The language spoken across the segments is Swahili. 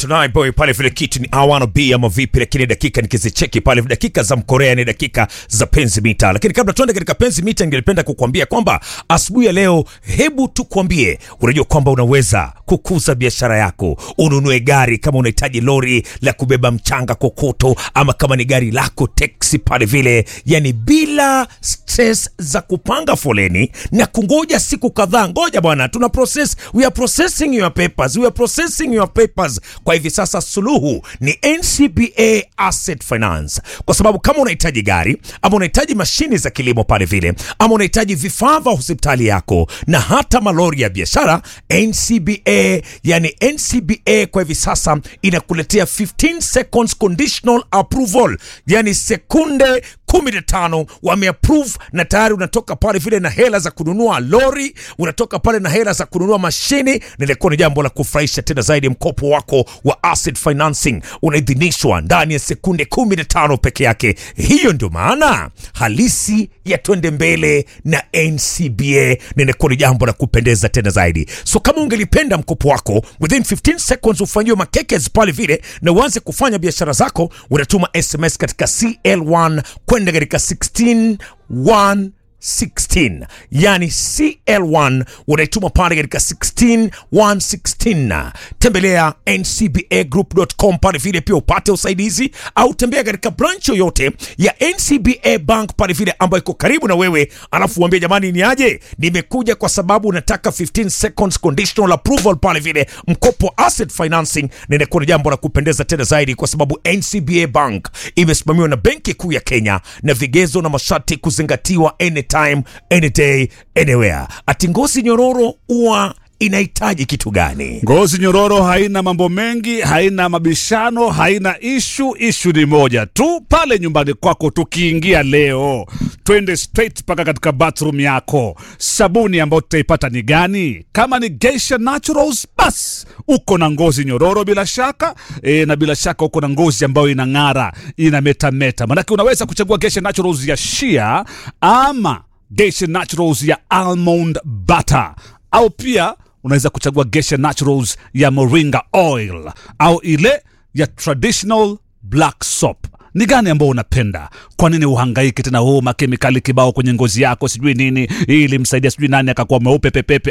tunaye boy pale vile kitu ni I wanna be ama vipi, lakini dakika nikizicheki pale dakika za mkorea ni dakika za penzi mita. Lakini kabla tuende katika penzi mita, ningependa kukuambia kwamba asubuhi ya leo, hebu tukwambie, unajua kwamba unaweza kukuza biashara yako, ununue gari kama unahitaji lori la kubeba mchanga kokoto, ama kama ni gari lako teksi pale vile, yani bila stress za kupanga foleni na kungoja siku kadhaa. Ngoja bwana, tuna process, we are processing your papers, we are processing your papers. Kwa hivi sasa suluhu ni NCBA Asset Finance, kwa sababu kama unahitaji gari ama unahitaji mashini za kilimo pale vile, ama unahitaji vifaa vya hospitali yako na hata malori ya biashara, NCBA yani NCBA kwa hivi sasa inakuletea 15 seconds conditional approval, yani sekunde 15 wameapprove na tayari unatoka pale vile na hela za kununua lori, unatoka pale na hela za kununua mashini. Nilikuwa ni jambo la kufurahisha tena zaidi. Mkopo wako wa asset financing unaidhinishwa ndani ya sekunde 15 peke yake. Hiyo ndio maana halisi ya twende mbele na NCBA. Nilikuwa ni jambo la kupendeza tena zaidi. So kama ungelipenda mkopo wako within 15 seconds ufanyiwe makekes pale vile na uanze kufanya biashara zako, unatuma SMS katika CL1 kwenda katika 16 16 yani CL1 unaituma pale katika 16116. Tembelea ncbagroup.com pale vile pia upate usaidizi, au tembea katika branch yoyote ya NCBA Bank pale vile ambayo iko karibu na wewe, alafu uambie jamani, ni aje, nimekuja kwa sababu nataka 15 seconds conditional approval pale vile, mkopo asset financing. Ninakuwa ni jambo la kupendeza tena zaidi, kwa sababu NCBA Bank imesimamiwa na Benki Kuu ya Kenya na vigezo na masharti kuzingatiwa anytime any day anywhere. Ati ngozi nyororo huwa inahitaji kitu gani? Ngozi nyororo haina mambo mengi, haina mabishano, haina ishu. Ishu ni moja tu, pale nyumbani kwako. Tukiingia leo, twende straight mpaka katika bathroom yako. Sabuni ambayo tutaipata ni gani? Kama ni Geisha Naturals, bas uko na ngozi nyororo bila shaka e, na bila shaka uko na ngozi ambayo inang'ara, inametameta. Manake unaweza kuchagua Geisha Naturals ya shea ama Geisha Naturals ya almond butter au pia unaweza kuchagua Geisha Naturals ya moringa oil au ile ya traditional black soap. Ni gani ambao unapenda? Kwa nini uhangaike tena huu makemikali kibao kwenye ngozi yako sijui nini, ili msaidia sijui nani akakuwa mweupe pepepe?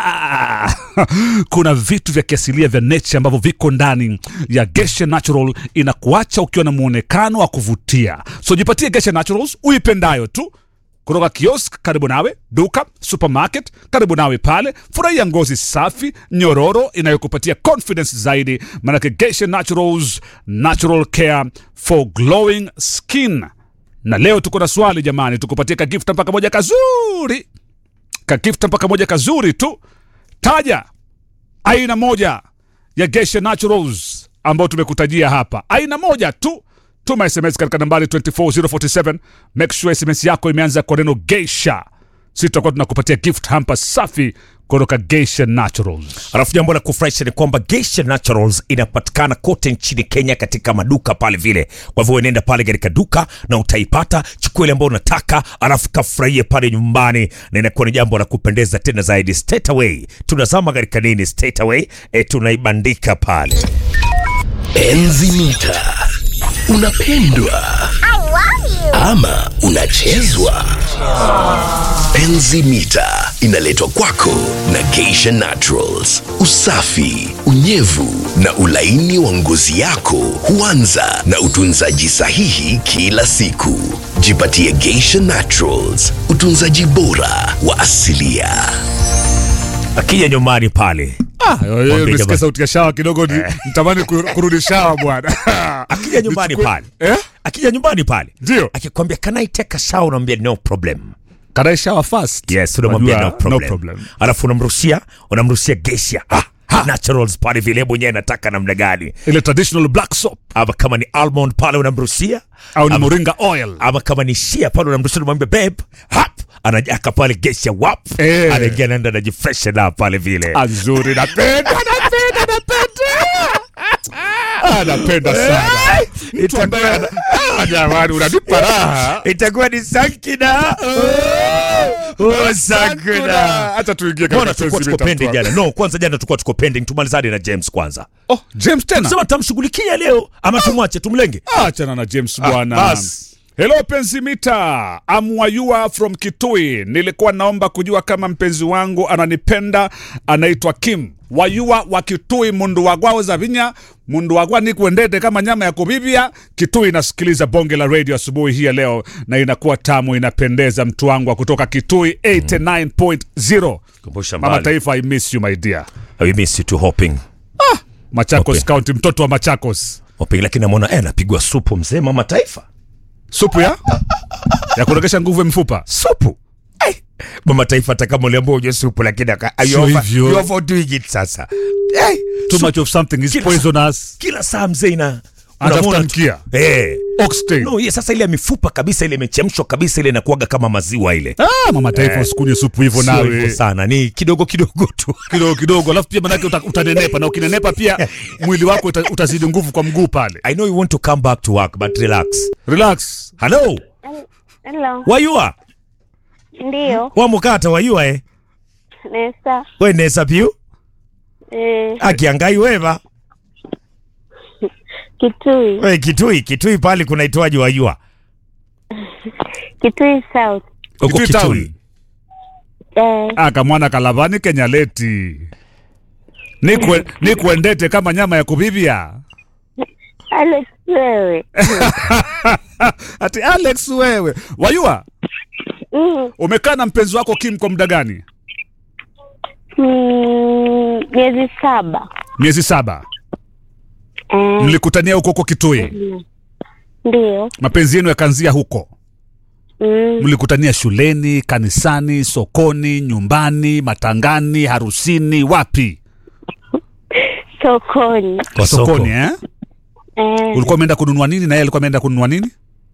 Ah! Kuna vitu vya kiasilia vya nature ambavyo viko ndani ya Geisha Natural, inakuacha ukiwa na muonekano wa kuvutia. So jipatie Geisha Naturals uipendayo tu kutoka kiosk karibu nawe, duka supermarket karibu nawe pale. Furahia ngozi safi nyororo inayokupatia confidence zaidi, maanake Geisha Naturals, natural care for glowing skin. Na leo tuko na swali jamani, tukupatie kagifta mpaka moja kazuri, kagifta mpaka moja kazuri tu. Taja aina moja ya Geisha Naturals ambayo tumekutajia hapa, aina moja tu tuma sms katika nambari 24047 make sure sms yako imeanza kwa neno geisha si tutakuwa tunakupatia gift hamper safi kutoka geisha naturals Alafu jambo la kufurahisha ni kwamba Geisha Naturals inapatikana kote nchini Kenya katika maduka pale vile. Kwa hivyo nenda pale katika duka na utaipata, chukua ile ambayo unataka, alafu kafurahie pale nyumbani, na inakuwa ni jambo la kupendeza tena zaidi. Straight away tunazama katika nini, straight away e, tunaibandika pale Enzi mita unapendwa ama unachezwa? Enzi mita inaletwa kwako na Geisha Naturals. Usafi, unyevu na ulaini wa ngozi yako huanza na utunzaji sahihi kila siku. Jipatie Geisha Naturals, utunzaji bora wa asilia. akija nyumbani pale Mwambie nisikia jamani. sauti ya shawa kidogo ni mtamani kur- kurudi shawa bwana akija nyumbani Nichukue- pale eh? akija nyumbani pale Ndio. akikwambia can I take a shower, unamwambia no problem. Can I shower first? Yes, unamwambia Unajua, no problem. no problem. Alafu unamrushia unamrushia Geisha ah, Naturals pale vile mwenyewe nataka namna gani, ile traditional black soap ama kama ni almond pale unamrushia au ni ama, moringa oil ama kama ni shia pale unamrushia unamwambia babe hap anajaka pale Geisha wap Eh. anaingia naenda anajifreshen up pale vile azuri napenda napenda napenda Ah, napenda sana mtu ambaye ana- Ah, jamani unanipa raha itakuwa ni sankina Osakuna. Acha tuingie Mbona katika tulikuwa penzi tuko mita pending mtu wangu. jana? No, kwanza jana tulikuwa tuko pending. Tumalizane na James kwanza. Oh, James tena. Sema tamshughulikia leo ama tumwache tumlenge? Achana na James bwana. bas. Hello penzi mita, I'm Wayua from Kitui. Nilikuwa naomba kujua kama mpenzi wangu ananipenda, anaitwa Kim Wayua wa Kitui, mundu wagwao za vinya mundu wagwa ni kuendete kama nyama ya kubibia. Kitui inasikiliza bonge la radio asubuhi hii ya leo, na inakuwa tamu, inapendeza. Mtu wangu wa kutoka Kitui 89.0 Kumbusha Mama mbali. Taifa, I miss you my dear. I miss you too hopping. Machakos Okay. County, mtoto wa Machakos. Hopping lakini namuona eh anapigwa supu mzee mama taifa. Supu ya ya kuregesha nguvu ya mfupa. Supu. Eh, mama taifa hata kama uliambiwa uje supu lakini aka Sio you over- hivyo. you overdoing it sasa. Eh, Too supu much of something is Kila- poisonous. kila saa mzee ina Anatafuta unamwona tu- mkia. Eh. Oxtail. No, ye, sasa ile ya mifupa kabisa ile imechemshwa kabisa ile inakuwaga kama maziwa ile. Ah, mama taifa usikunywe supu hivyo Sio hivyo nawe. sana, ni kidogo kidogo tu. Kidogo kidogo, alafu pia manake uta, utanenepa na ukinenepa pia mwili wako uta, utazidi nguvu kwa mguu pale. I know you want to come back to work but relax. Relax. Hello, Hello. wayua Ndio. wamukata wayua eh Nesa. we nesa piu Eh, akiangai weva Kitui. we kitui kitui pale kunaitwaje wayua Kitui South. Uko Kitui town. Eh, Akamwana kalavani kenyaleti. Nikwe, nikuendete kama nyama ya kubibia. Alex wewe. Ati Alex wewe. Wayua, Mm, umekaa na mpenzi wako Kim kwa muda gani? mm, miezi saba. Miezi saba. Eh, Mlikutania huko huko Kitui. ndio. Mapenzi yenu yakaanzia huko. Mm, Mlikutania shuleni, kanisani, sokoni, nyumbani, matangani, harusini, wapi? sokoni. kwa soko Sokoni eh? Eh, Ulikuwa umeenda kununua nini na yeye alikuwa ameenda kununua nini?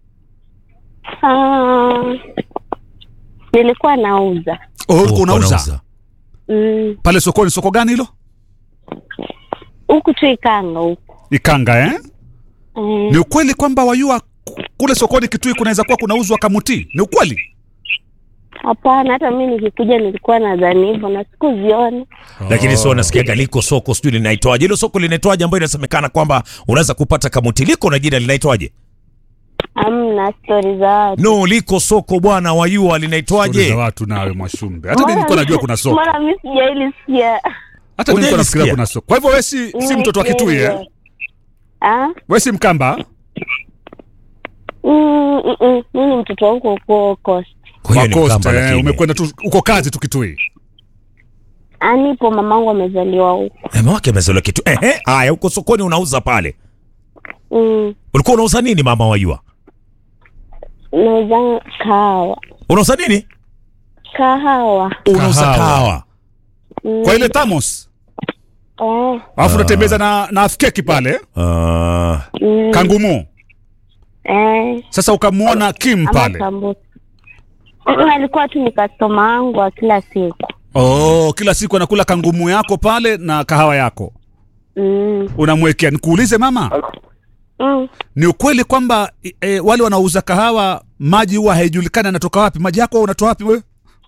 ah, nilikuwa nauza. Oh, Oh, ulikuwa unauza wanauza. Mm, pale sokoni. Soko gani hilo? huku tu Ikanga huku. Ikanga eh? Eh, Ni ukweli kwamba wayua ku- kule sokoni Kitui kunaweza kuwa kunauzwa kamuti? Ni ukweli? hapana, hata mimi nikikuja nilikuwa nadhani hivyo na sikuziona. lakini sio nasikiaga liko soko sijui linaitwaje hilo soko linaitwaje ambayo inasemekana kwamba unaweza kupata kamuti liko na jina linaitwaje Amna stori za watu. no liko soko bwana wayua Stori linaitwaje za watu nawe Mwashumbe. Hata mimi nilikuwa najua kuna soko. Mbona mimi sijaili sikia? Hata mimi nilikuwa nafikiria Hujaisikia? kuna soko. Kwa hivyo wewe si, si mtoto wa Kitui eh? Ah? Wewe si Mkamba? Mm, mm, mm. Mimi ni mtoto wa huko huko Coast. kwa hiyo Wa ni Coast, mkamba eh, lakini umekwenda tu uko kazi tu Kitui. Anipo mamangu amezaliwa huko. Eh, mama wake amezaliwa kitu ehe haya huko sokoni unauza pale Mm. ulikuwa unauza nini mama wayua Nauza kahawa. unauza nini Kahawa. unauza Kahawa. kahawa Mm. Kwa ile Thamos. Eh. Alafu unatembeza na na afkeki pale, Ah, Mm. kangumu. Eh. Sasa ukamwona Kim Ama pale. sambusa. Mm, Alikuwa tu ni customer wangu wa kila siku. Oh, kila siku anakula kangumu yako pale na kahawa yako. Mm. Unamwekea. Nikuulize mama, Mm. ni ukweli kwamba e, wale wanaouza kahawa maji huwa haijulikani anatoka wapi? Maji yako unatoa wapi wewe?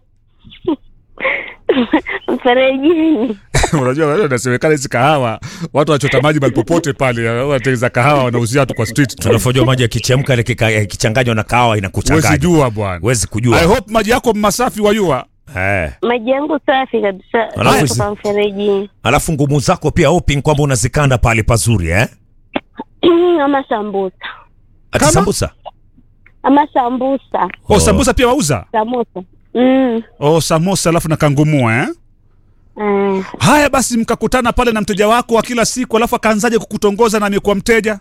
Mferejini. Unajua wewe unasemekana hizi kahawa watu wachota maji mahali popote pale, wanatengeza kahawa wanauzia watu kwa street tu. tunafojua maji yakichemka yakika- yakichanganywa na kahawa Huwezi inakuchanganya jua bwana. huwezi I kujua hope maji yako masafi wayua. eh. Maji yangu safi kabisa. Alafu Kutoka mferejini. alafu ngumu zako pia hoping kwamba unazikanda pale pazuri eh? Ama sambusa. ati Kama? sambusa Ama sambusa. Oh, sambusa pia wauza? Samosa. Mm. Oh, samosa alafu na kangumua eh? Eh. Haya basi, mkakutana pale na mteja wako wa kila siku, alafu akaanzaje kukutongoza na amekuwa mteja?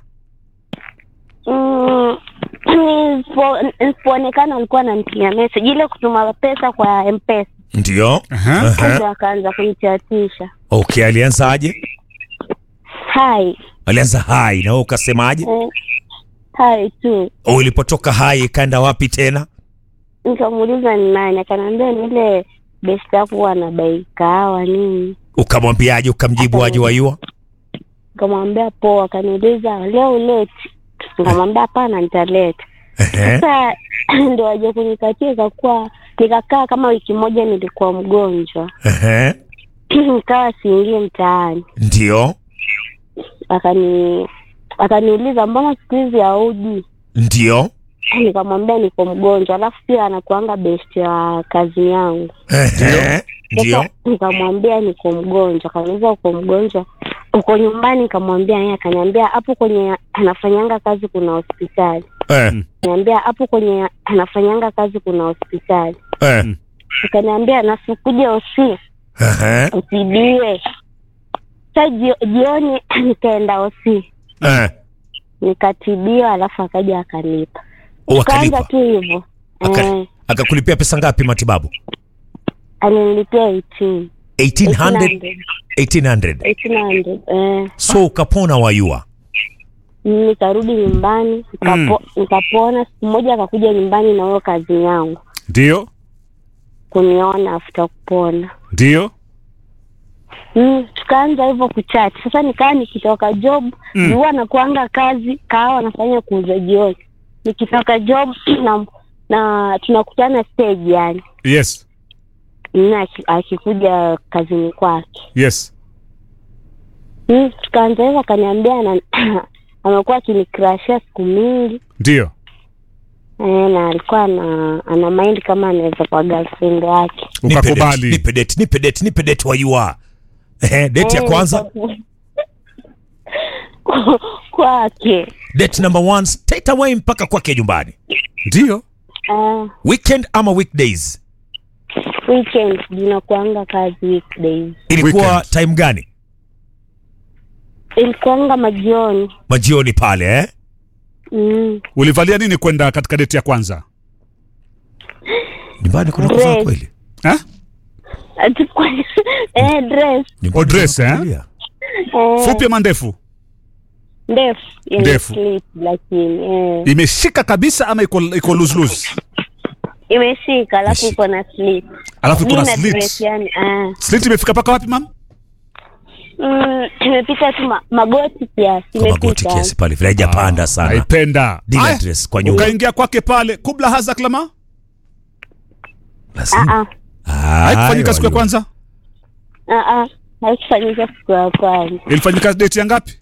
Mm, nisipo- nisipoonekana alikuwa ananitumia message ile kutuma pesa kwa mpesa ndio Aha. ndio akaanza kunichatisha okay alianzaje hai alianza hai na wewe ukasemaje eh, hai tu oh, ulipotoka hai ikaenda wapi tena nikamuuliza ni nani akaniambia ni ile best yako huwa anabai kahawa nini ukamwambiaje ukamjibu aje wayua nikamwambia poa akaniuliza leo uleti nikamwambia hapana nitaleta Ehe. Sasa ndo waje kunikatia, ikakuwa nikakaa kama wiki moja, nilikuwa mgonjwa Ehe. nikawa siingie mtaani. Ndio. Akani akaniuliza mbona siku hizi hauji? Ndio. Nikamwambia niko mgonjwa, alafu pia anakuanga best ya kazi yangu. Ehe. Ndio. Sasa nikamwambia niko mgonjwa, akaniuliza uko mgonjwa, uko nyumbani? Nikamwambia yeye, akaniambia hapo kwenye anafanyanga kazi kuna hospitali. Eh. Niambia hapo kwenye anafanyanga kazi kuna hospitali. Eh. Akaniambia nasikuje osi Ehe. usibiwe. Sa jio, jioni nikaenda osi Eh. nikatibiwa, alafu akaja akanipa, Oh, kaanza akalipa. tu hivyo Aka- eh, Akakulipia pesa ngapi matibabu? alinilipia 18 1800 1800. 1800 eh. So ukapona wayua. Nikarudi nyumbani nikapo, nikapona. Siku moja akakuja nyumbani na huyo kazi yangu Ndio, kuniona after kupona ndio. Mm, tukaanza hivyo kuchat. Sasa nikaa nikitoka job mm. huwa nakuanga kazi kahawa nafanya kuuza jioni. Nikitoka job na, na tunakutana stage yani Yes, Mm, aki- akikuja kazini kwake yes. mm, tukaanza hivyo, akaniambia ana- amekuwa akinikrashia siku mingi Ndio. eh, na alikuwa ana, ana mind kama anaweza kwa girlfriend yake Nipe date, Ukakubali. Nipe date, nipe date, nipe date wayua. Ehe, date ya Eh, kwanza, kwa- kwake date number one straight away mpaka kwake nyumbani. Ndio. uh, Weekend ama weekdays? weekend zinakuanga kazi weekdays Ilikuwa Weekend. time gani? ilikuanga majioni Majioni pale eh? mm. Ulivalia nini kwenda katika deti ya kwanza? Nyumbani kuna kuvaa Dress. kweli? Ha? Ati kwa- eh, dress Nyumbani Oh, dress, kuna eh? kuvalia. eh, Fupi ama ndefu? ndefu yenye Ndefu. slit, lakini eh, Imeshika kabisa ama iko iko loose loose? imeshika alafu Imeshi- iko na slit Alafu iko na Sijui na dress slit. yani ah. Slit imefika mpaka wapi mam? mm, imepita tu ma, magoti kiasi Kwa magoti imepita kiasi pale vile haijapanda sana. Naipenda. Dinner Aya, dress kwa nyumba. Ukaingia kwake pale kubla haza klama? Lazima. Ah, ah, Haikufanyika siku ya wayua. kwanza? ah, ah. haikufanyika siku ya kwanza Ilifanyika deti ya ngapi?